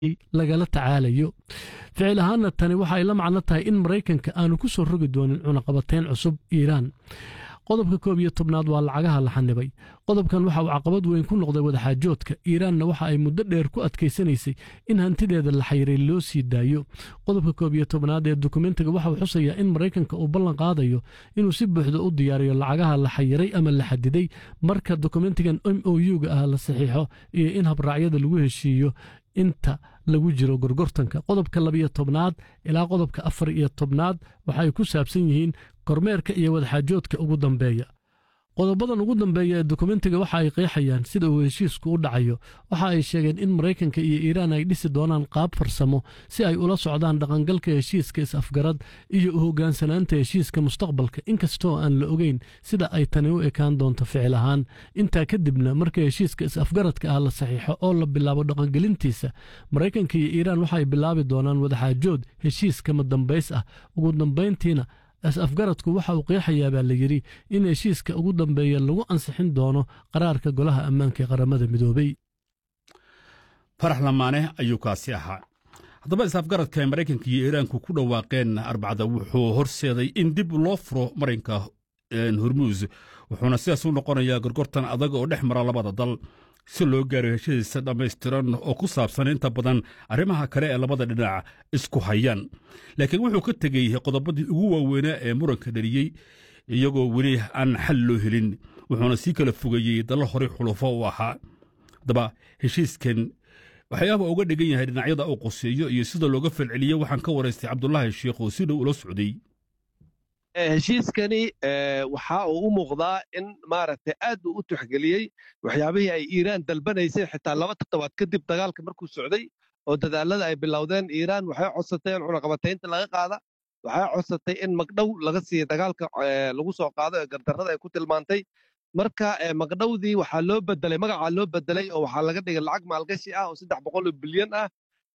lagala tacaalayo ficil ahaanna tani waxa ay la macno tahay in maraykanka aanu ku soo rogi doonin cunaqabateyn cusub iiraan qodobka koob iyo tobnaad waa lacagaha la xanibay qodobkan waxa uu caqabad weyn ku noqday wadaxaajoodka iiraanna waxa ay muddo dheer ku adkaysanaysay in hantideeda la xayiray loo sii daayo qodobka koob iyo tobnaad ee dokumentiga waxa uu xusayaa in maraykanka uu ballan qaadayo inuu si buuxda u diyaariyo lacagaha la xayiray ama la xadiday marka dokumentigan m o u-ga ah la saxiixo iyo in habraacyada lagu heshiiyo inta lagu jiro gorgortanka qodobka labiyo tobnaad ilaa qodobka afar iyo tobnaad waxa ay ku saabsan yihiin kormeerka iyo wadaxaajoodka ugu dambeeya qodobadan ugu dambeeya ee dokumentiga waxa ay qeexayaan sida uu heshiisku u dhacayo waxa ay sheegeen in maraykanka iyo iiraan ay dhisi doonaan qaab farsamo si ay ula socdaan dhaqangalka heshiiska is-afgarad iyo u hoggaansanaanta heshiiska mustaqbalka inkastoo aan la ogeyn sida ay tani u ekaan doonto ficil ahaan intaa kadibna marka heshiiska is-afgaradka ah la saxiixo oo la bilaabo dhaqangelintiisa maraykanka iyo iiraan waxay bilaabi doonaan wadaxaajood heshiiskama dambays ah ugu dambayntiina is-afgaradku waxa uu qeexayaa baa la yidhi in heshiiska ugu dambeeya lagu ansixin doono qaraarka golaha ammaanka ee qaramada midoobey farax lamaane ayuu kaasi ahaa haddaba is-afgaradka ay maraykanka iyo iiraanku ku dhawaaqeen arbacda wuxuu horseeday in dib loo furo marinka hormuus wuxuuna sidaas u noqonayaa gorgortan adag oo dhex mara labada dal si loo gaaro heshiisa dhammaystiran oo ku saabsan inta badan arrimaha kale ee labada dhinac isku hayaan laakiin wuxuu ka tegey qodobadii ugu waaweynaa ee muranka dhaliyey iyagoo weli aan xal loo helin wuxuuna sii kala fogeeyey dallo horey xulufo u ahaa haddaba heshiiskan waxyaaba uga dhigan yahay dhinacyada uu qoseeyo iyo sida looga falceliyo waxaan ka waraystay cabdulaahi sheikh oo si dhow ula socday heshiiskani waxa uu u muuqdaa in maaragtay aad uu u tuxgeliyey waxyaabihii ay iiraan dalbanaysay xitaa laba toddobaad kadib dagaalka markuu socday oo dadaalada ay bilowdeen iiraan waxay codsatay in cunaqabataynta laga qaada waxay codsatay in magdhow laga siiya dagaalka lagu soo qaado ee gardarrada ay ku tilmaantay marka magdhowdii waxaa loo bedelay magacaa loo bedelay oo waxaa laga dhigay lacag maalgashi ah oo saddex boqol oo bilyan ah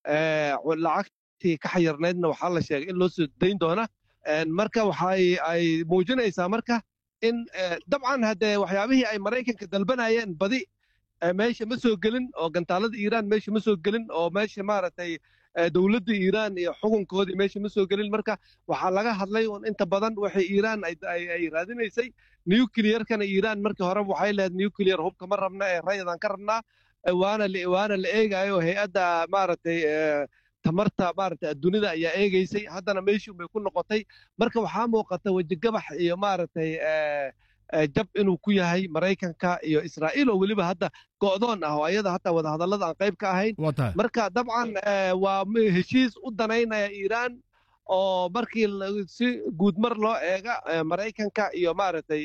lacagtii ka xayarnaydna waxaa la sheegay in loo soo dayn doona marka waxay ay muujinaysaa marka in dabcan haddee waxyaabihii ay maraykanka dalbanayeen badi meesha ma soo gelin oo gantaalada iiraan meesha ma soo gelin oo meesha maaragtay dowladda iiraan iyo xukunkoodii meesha ma soo gelin marka waxaa laga hadlay un inta badan waxay iiraan ay raadinaysay nuclearkana iiraan markii hore waxay lehed nuclear hubka ma rabna ee rayadaan ka rabnaa waana waana la eegayo hay-adda maaragtay tamarta maaragtay adduunyada ayaa eegaysay haddana meeshii bay ku noqotay marka waxaa muuqata wejigabax iyo maaragtay jab inuu ku yahay maraykanka iyo israa'iil oo weliba hadda go'doon ah oo ayada hataa wadahadallada aan qayb ka ahayn marka dabcan waa heshiis u danaynaya iiraan oo markii si guudmar loo eega maraykanka iyo maaragtay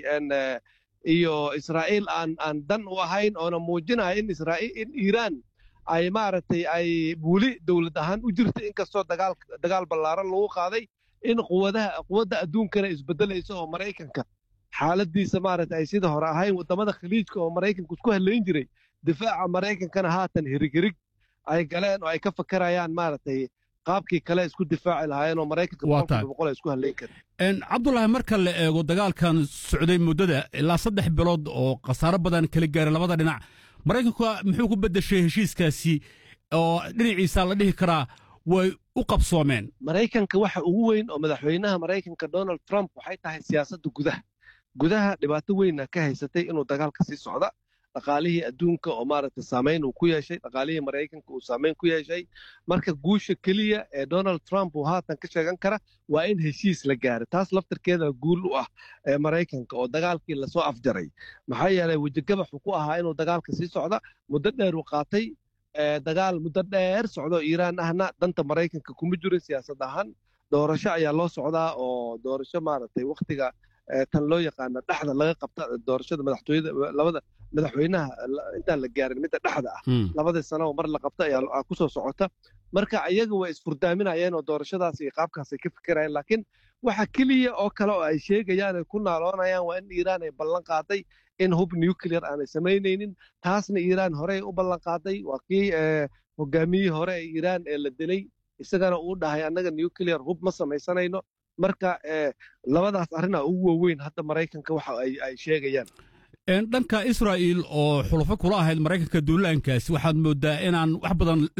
iyo israa'iil aan aan dan u ahayn oona muujinaya in israa'iil in iiraan ay maaragtay ay weli dowlad ahaan u jirta inkastoo dagaal dagaal ballaaran lagu qaaday in quwadaha quwadda adduunkana isbeddelayso oo maraykanka xaaladiisa maaragtay ay sida hore ahayn waddamada khaliijka oo maraykanku isku hadlayn jiray difaaca maraykankana haatan hirig hirig ay galeen oo ay ka fakarayaan maaragtay qaabkii kale isku difaaci lahaayeen oo maraykanka boqol ay isku hadlayn kareen cabdulaahi marka la eego dagaalkan socday muddada ilaa saddex bilood oo khasaaro badan kala gaaray labada dhinac maraykanku muxuu ku beddeshay heshiiskaasi oo dhinaciisa la dhihi karaa way u qabsoomeen maraykanka waxa ugu weyn oo madaxweynaha maraykanka donald trump waxay tahay siyaasadda gudaha gudaha dhibaato weyna ka haysatay inuu dagaalka sii socda dhaqaalihii adduunka oo maaragtay saamayn uu ku yeeshay dhaqaalihii maraykanka uu saamayn ku yeeshay marka guusha keliya ee donald trump uu haatan ka sheegan kara waa in heshiis la gaaro taas laftarkeeda guul u ah ee maraykanka oo dagaalkii lasoo afjaray maxaa yeelay wejigabaxu ku ahaa inuu dagaalka sii socda muddo dheer uu qaatay dagaal muddo dheer socdo iiraan ahna danta maraykanka kuma jirin siyaasad ahaan doorasho ayaa loo socdaa oo doorasho maaragtay wakhtiga tan loo yaqaana dhexda laga qabta doorashada madaxtooyada labada madaxweynaha intaan la gaarin midda dhexda ah labadii sano oo mar la qabta ayaa kusoo socota marka iyaga way isfurdaaminayeen oo doorashadaas iyo qaabkaas ay ka fikirayeen laakiin waxa keliya oo kale oo ay sheegayaan ay ku naaloonayaan waa in iiraan ay ballan qaaday in hub nuclear aanay samaynaynin taasna iiraan horey u ballan qaaday waa kii hogaamiyihii hore ee iiraan ee la dilay isagana uu dhahay annaga nuclear hub ma samaysanayno marka labadaas arrinaa ugu waaweyn hadda maraykanka waxa ay sheegayaan dhanka israa'iil oo xulufo kula ahayd maraykanka duulaankaasi waxaad mooddaa inaan wax badan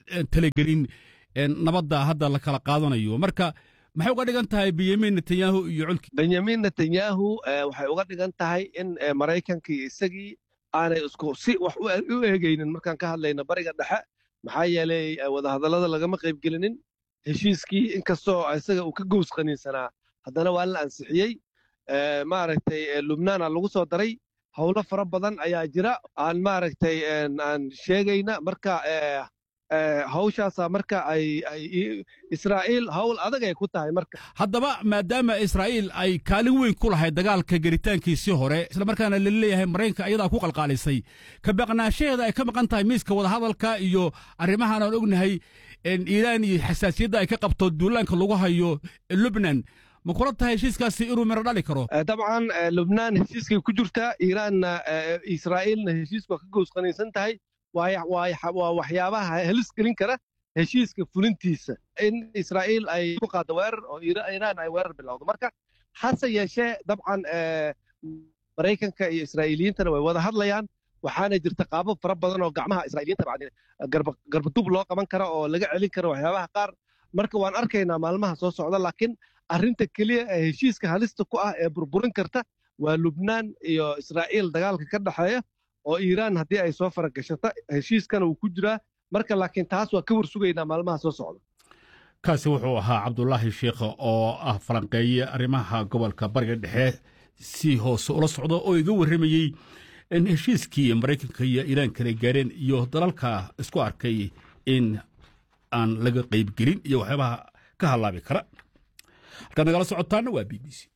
talagelin nabadda hadda la kala qaadanayo marka maxay uga dhigan tahay benyamin netanyahu iyo colki benyamin netanyahu waxay uga dhigan tahay in maraykankii isagii aanay isku si wax u eegaynin markaan ka hadlayno bariga dhexe maxaa yeelay wadahadallada lagama qaybgelinin heshiiskii inkastoo isaga uu ka gows qaniinsanaa haddana waa la ansixiyey maaragtay lubnaana lagu soo daray howlo fara badan ayaa jira aan maaragtay aan sheegayna marka hawshaasa marka ay israa'iil hawl adag ay ku tahay marka haddaba maadaama israa'iil ay kaalin weyn ku lahayd dagaalka gelitaankiisii hore islamarkaana la leeyahay maraykanka ayadaa ku qalqaalisay ka baqnaanshaheeda ay ka maqan tahay miiska wadahadalka iyo arrimahan aan ognahay iiraan iyo xasaasiyadda ay ka qabto duulaanka lagu hayo lubnan ma kula tahay heshiiskaasi inuu miro dhali karo dabcan lubnaan heshiiskay ku jirtaa iiraanna israa'iilna heshiisku waa ka goosqanaysan tahay waa waxyaabaha helis gelin kara heshiiska fulintiisa in israa'iil ay ku qaaddo weerar oo iiraan ay weerar bilowdo marka hase yeeshee dabcan maraykanka iyo israa'iiliyiintana way wada hadlayaan waxaana jirta qaabab fara badan oo gacmaha israa'iiliyiinta garbadub loo qaban kara oo laga celin karo waxyaabaha qaar marka waan arkaynaa maalmaha soo socda laakiin arrinta keliya ee heshiiska halista ku ah ee burburin karta waa lubnaan iyo israa'iil dagaalka ka dhexeeya oo iiraan haddii ay soo faragashata heshiiskana uu ku jiraa marka laakiin taas waa ka war sugaynaa maalmaha soo socda kaasi wuxuu ahaa cabdulaahi sheikha oo ah falanqeeye arrimaha gobolka bariga dhexe si hoose ula socda oo iga warramayey in heshiiskii maraykanka iyo iiraan kala gaareen iyo dalalka isku arkay in aan laga qaybgelin iyo waxyaabaha ka hallaabi kara halkaad nagala socotaana waa b b c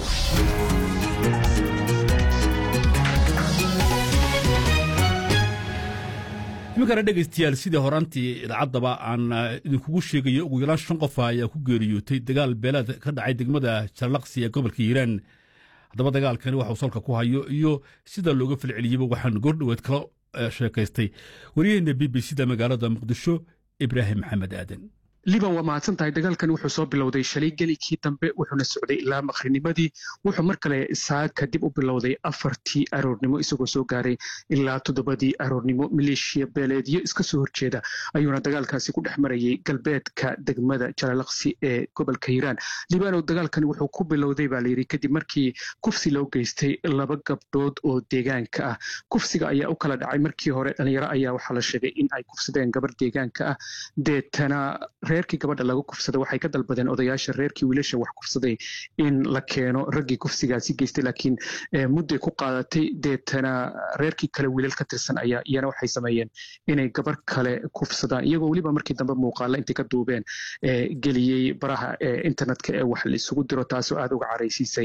iminkana dhegaystayaal sidii horaantii idaacaddaba aan idinkugu sheegayo ugu yaraan shan qofa ayaa ku geeriyootay dagaal beelaad ka dhacay degmada jarlaqsi ee gobolka hiiraan haddaba dagaalkani waxuu salka ku hayo iyo sida looga falceliyeyba waxaan goordhoweed kala sheekaystay waryaheena b b c da magaalada muqdisho ibraahim maxamed aadan liban waa mahadsan tahay dagaalkani wuxuu soo bilowday shalay gelikii dambe wuxuuna socday ilaa maqrinimadii wuxuu mar kale saaka dib u bilowday afartii aroornimo isagoo soo gaaray ilaa toddobadii aroornimo maleeshiya beeleedyo iska soo horjeeda ayuuna dagaalkaasi ku dhex marayay galbeedka degmada jalalaqsi ee gobolka hiiraan libanow dagaalkani wuxuu ku bilowday baa layidhi kadib markii kufsi loo geystay laba gabdhood oo deegaanka ah kufsiga ayaa u kala dhacay markii hore dhalinyaro ayaa waxaa la sheegay in ay kufsadeen gabar deegaanka ah deetana reerkii gabadha laga kufsada waxay ka dalbadeen odayaasha reerkii wiilasha wax kufsaday in la keeno raggii kufsigaasi geystay laakiin mudday ku qaadatay deetana reerkii kale wiilal ka tirsan ayaa iyana waxay sameeyeen inay gabar kale kufsadaan iyagoo weliba markii dambe muuqaala intay ka duubeen geliyey baraha internetka ee wax la isugu diro taasoo aad uga caraysiisay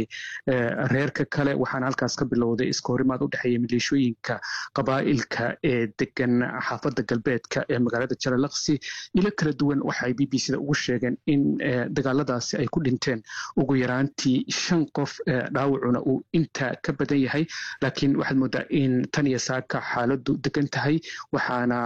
reerka kale waxaana halkaas ka bilowday iska horimaad u dhexeeya maleeshooyinka qabaa'ilka ee degan xaafadda galbeedka ee magaalada jalalaqsi ilo kala duwan waxay b b c da ugu sheegeen in dagaaladaasi ay ku dhinteen ugu yaraantii shan qof dhaawacuna uu intaa ka badan yahay laakiin waxaad moodaa in tan iyo saaka xaaladdu degan tahay waxaana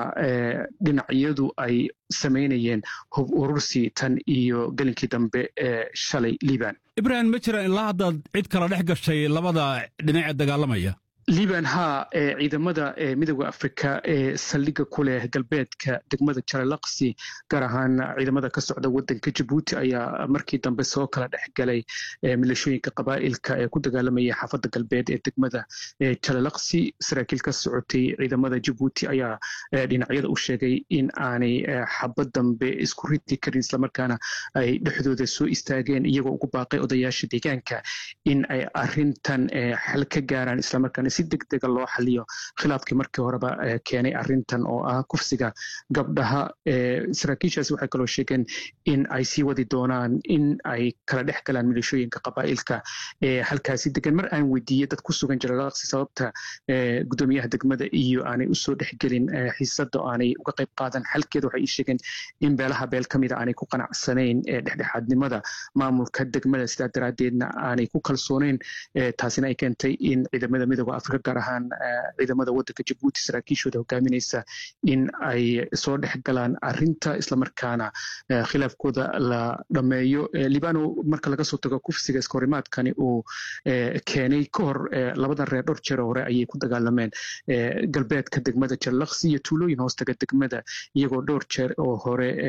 dhinacyadu ay samaynayeen hub urursi tan iyo gelinkii dambe ee shalay liban ibrahim ma jiraan ilaa haddaad cid kala dhex gashay labada dhinac ee dagaalamaya liban haa ee ciidamada ee midooda afrika ee saldhigga ku leh galbeedka degmada jalalaqsi gaar ahaan ciidamada ka socda wadanka jabuuti ayaa markii dambe soo kala dhex galay milashooyinka qabaa'ilka ee ku dagaalamaya xaafadda galbeed ee degmada jalalaqsi saraakiil ka socotay ciidamada jabuuti ayaa dhinacyada u sheegay in aanay xabad dambe isku ridi karin islamarkaana ay dhexdooda soo istaageen iyagoo ugu baaqay odayaasha deegaanka in ay arintan xal ka gaaraan islamarkaana si degdega loo xaliyo khilaafkii markii horeba keenay arintan oo ah kufsiga gabdhaha saraakiishaasi waxay kaloo sheegeen in ay sii wadi doonaan in ay kala dhex galaan milishooyinka qabaa'ilka ee halkaasi degan mar aan weydiiyey dad ku sugan jalalaqsi sababta gudoomiyaha degmada iyo aanay usoo dhexgelin xiisada aanay uga qayb qaadan xalkeeda waxay ii sheegeen in beelaha beel ka mida aanay ku qanacsanayn dhexdhexaadnimada maamulka degmada sidaa daraaddeedna aanay ku kalsooneyn taasina ay keentay in ciidamada midooda afrika gaar ahaan ciidamada waddanka jabuuti saraakiishooda hogaaminaysa in ay soo dhex galaan arinta islamarkaana khilaafkooda la dhammeeyo libano marka laga soo tago kufsiga iskahorimaadkani uu keenay ka hor labadan reer dhowr jeer hore ayay ku dagaalameen galbeedka degmada jallaqsi iyo tuulooyin hoostaga degmada iyagoo dhowr jeer oo hore